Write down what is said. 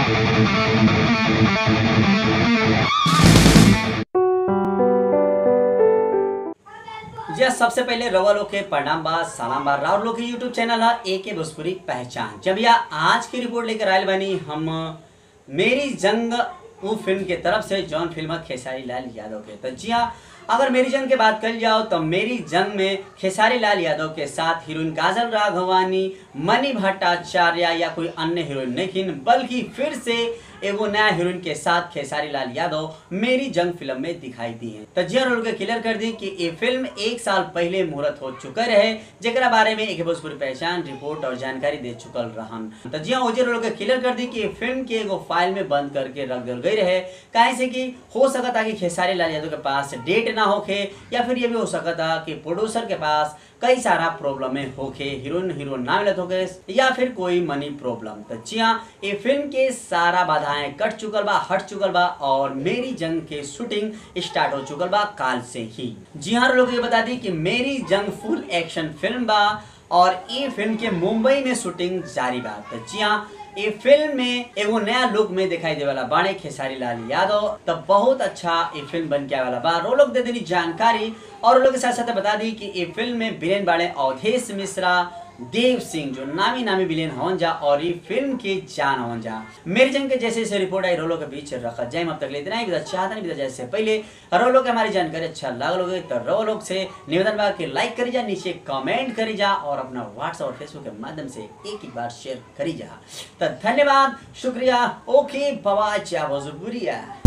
जी सबसे पहले रवा लोग के प्रणाम बा सलाम बा राउर लोग के यूट्यूब चैनल है ए के भोजपुरी पहचान जब या आज की रिपोर्ट लेकर आयल बनी हम मेरी जंग उ फिल्म के तरफ से जॉन फिल्म है खेसारी लाल यादव के तो जी हाँ अगर मेरी जंग की बात कर जाओ तो मेरी जंग में खेसारी लाल यादव के साथ हीरोइन काजल राघवानी मणि भट्टाचार्य या कोई अन्य हीरोइन नहीं बल्कि फिर से एगो नया हीरोइन के साथ खेसारी लाल यादव मेरी जंग फिल्म में दिखाई दी है तो जी रोल के क्लियर कर दी कि ये फिल्म एक साल पहले मुहूर्त हो चुका रहे जरा बारे में एक भोजपुरी पहचान रिपोर्ट और जानकारी दे चुकल रहन तो जी ओजे रोल के क्लियर कर दी कि ये फिल्म के एगो फाइल में बंद करके रख दिल गई रहे काहे से कि हो सकता कि खेसारी लाल यादव के पास डेट ना होके या फिर ये भी हो सकता कि प्रोड्यूसर के पास कई सारा प्रॉब्लम है होके हीरोइन हीरो ना मिलत होके या फिर कोई मनी प्रॉब्लम तो जी हाँ ये फिल्म के सारा बाधाएं कट चुकल बा हट चुकल बा और मेरी जंग के शूटिंग स्टार्ट हो चुकल बा काल से ही जी हाँ लोग ये बता दी कि मेरी जंग फुल एक्शन फिल्म बा और ये फिल्म के मुंबई में शूटिंग जारी बा तो जी हाँ ये फिल्म में एगो नया लुक में दिखाई दे वाला बाणे खेसारी लाल यादव तो बहुत अच्छा ये फिल्म बन के आने वाला बा रो लोग दे देनी जानकारी और लोग के साथ साथ बता दी कि ये फिल्म में विलेन बाणे अवधेश मिश्रा देव सिंह जो नामी नामी विलेन हवन जा और ये फिल्म के जान हवन जा मेरी जंग के जैसे जैसे रिपोर्ट आई रोलो के बीच रखा जाए अब तक ले इतना ही चाहता नहीं जैसे पहले रोलो के हमारी जानकारी अच्छा लगलोगे तो रो लोग से निवेदन बा कि लाइक करी जा नीचे कमेंट करी जा और अपना व्हाट्सएप और फेसबुक के माध्यम से एक एक बार शेयर करी जा तो धन्यवाद शुक्रिया ओके बवा चा भोजपुरिया